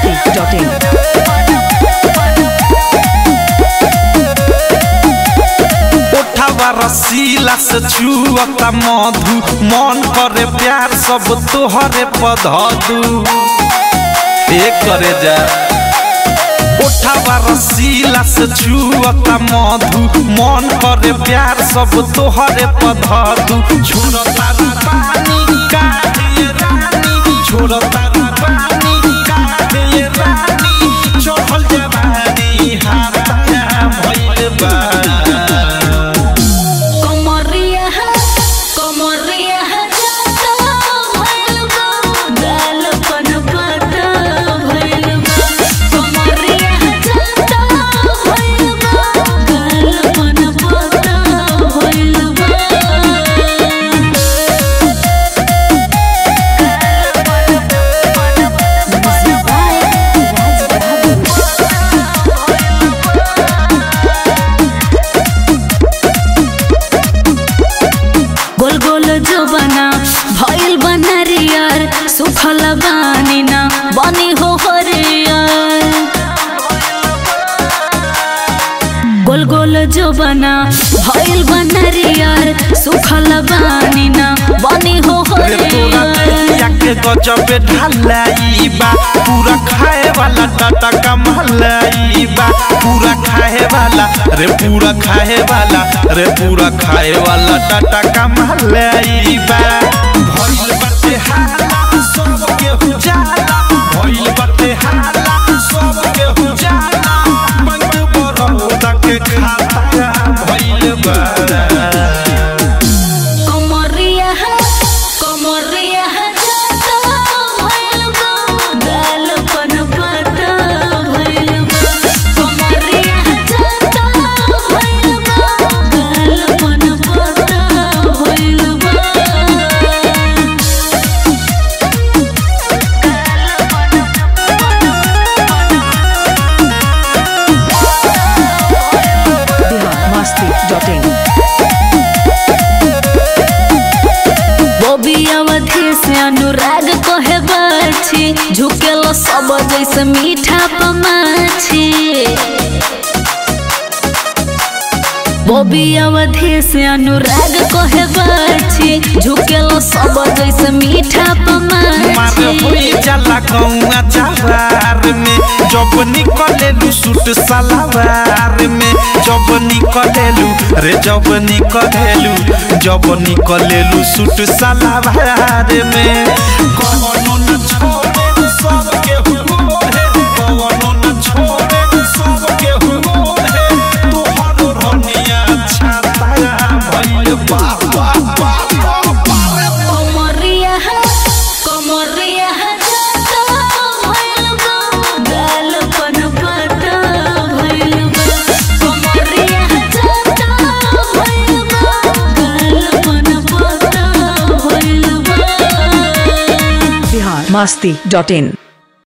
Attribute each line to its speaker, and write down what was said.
Speaker 1: biharmasti.in
Speaker 2: ओठवा रसीला से छुअता मधु मन करे प्यार सब तोहरे पधदू एक करे जा ओठवा रसीला से छुअता मधु मन करे प्यार सब तोहरे पधदू छोड़ता रू पानी काहे रानी छोड़ता रू पानी काहे रानी चढ़ल जवानी हाथा भइल बा
Speaker 3: कमरिया कमरिया जाता भइल बा गाल पन पता भइल बा कमरिया जाता भइल बा गाल पन पता भइल गोल गोल जो बना भइल बना रियर सुखल बानी ना बनी हो हरियर गोल गोल जो बना भइल बना रियर सुखल बानी ना बनी हो
Speaker 2: रे तोरा देहिया
Speaker 3: हरियर
Speaker 2: के गजबे ढलाई बा पूरा खाए वाला टाटा कमलाई बा पूरा खाए वाला रे पूरा खाए वाला रे पूरा खाए वाला टाटा कमलाई बा भइल बाटे हाला सब के हो जाला भइल बाटे हाला सब के हो जाला बंद बरौदा के खाता भइल बा
Speaker 3: कमरिया कमरिया जाता भइल बा गाल पन पता भइल बा कमरिया जाता भइल बा गाल पन पता भइल बा
Speaker 1: biharmasti.in
Speaker 3: बॉबी अवधि से अनुराग कहे बाछी झुकेल सब जैसे मीठा पमाछी बॉबी अवधि से अनुराग कहे बाछी झुकेल सब जैसे मीठा
Speaker 2: मार
Speaker 3: पमाछी
Speaker 2: होई जाला गौआ जवार में जब निकलेलू सूट सलवार में जब निकलेलू रे जब निकलेलू जब निकलेलू सूट सलवार में कवनो न छोड़े सब के मोहे कवनो न छोड़े सब के मोहे तोहर रनिया छाता भइल बा बा बा बा
Speaker 3: कमरिया कमरिया जाता भइल बा गाल पन पता भइल बा कमरिया जाता भइल बा गाल पन पता भइल बा
Speaker 1: biharmasti.in